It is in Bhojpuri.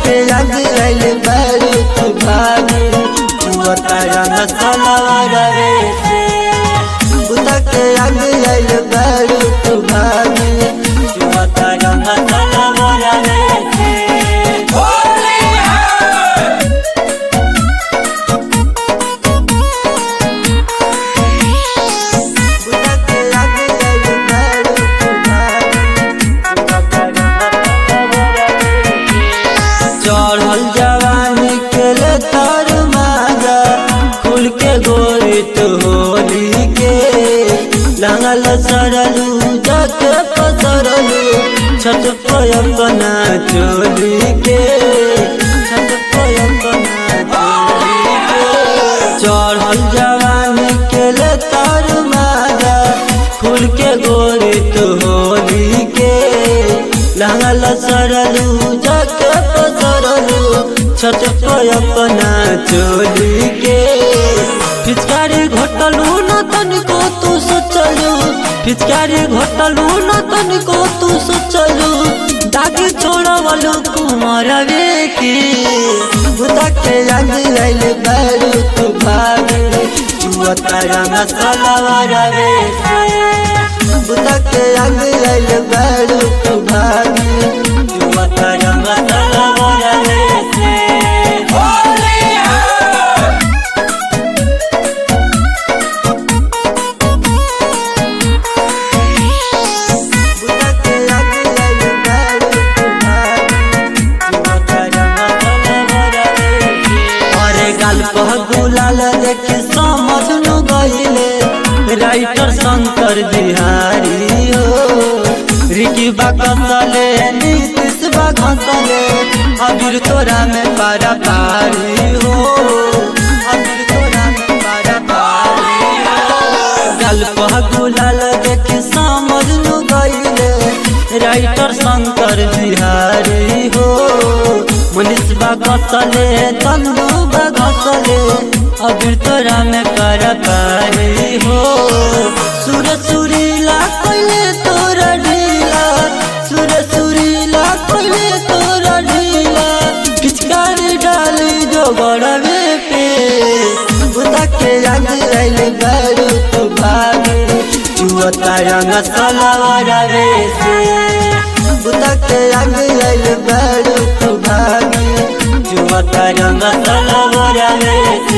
के लग गइल बड़ू तू भागी चुअता रंग सलवार रे से बुता के लग गइल बड़ू तू भागी चुअता रंग सलवार रे से बुता के लग गइल बड़ू तू भागी चुअता रंग सलवार रे से चढ़ल जवानी के ले तर माजा खुल के गोरी तो होली के लंगल सरलू जाके पसरलू छत पर अपना चोली के छत पर अपना चोली के चढ़ल जवानी के ले तर माजा खुल के गोरी तो होली के लंगल सरलू जाके पसरलू छत पर अपना चोली के फिचकारी घोटलू न तनिको तू सोचलू फिचकारी घोटलू न तनिको तू सोचलू दागी छोड़वलू कुमार वे की बुता के रंग गइल बड़ू तू भागी चुअता रंग सलवार रे से बुता के रंग गइल बड़ू तू भागी चुअता रंग सलवार रे से बुता के लग गइल बड़ू तू भागी चुअता रंग सलवार रे से अरे गाल कह गुलाल देख समझ न गइले राइटर शंकर बिहारी हो रिकी बाकसले नीतीश बाकसले अबीर तोरा में पारा पारी हो अबीर तोरा में पारा पारी हो गाल कह गुलाल देख समझ न गइले राइटर शंकर बिहारी हो मनीष बागसले तंदू बागसले अबीर तोरा में कर पारी हो सुर सुरीला कोइले तोरा ढीला सुर सुरीला कोइले तोरा ढीला पिचकारी डाली जो गड़वे पे बुता के रंग गइल बड़ू तू भागी चुअता रंग सलवार रे से बुता के रंग गइल बड़ू तू भागी चुअता रंग सलवार रे से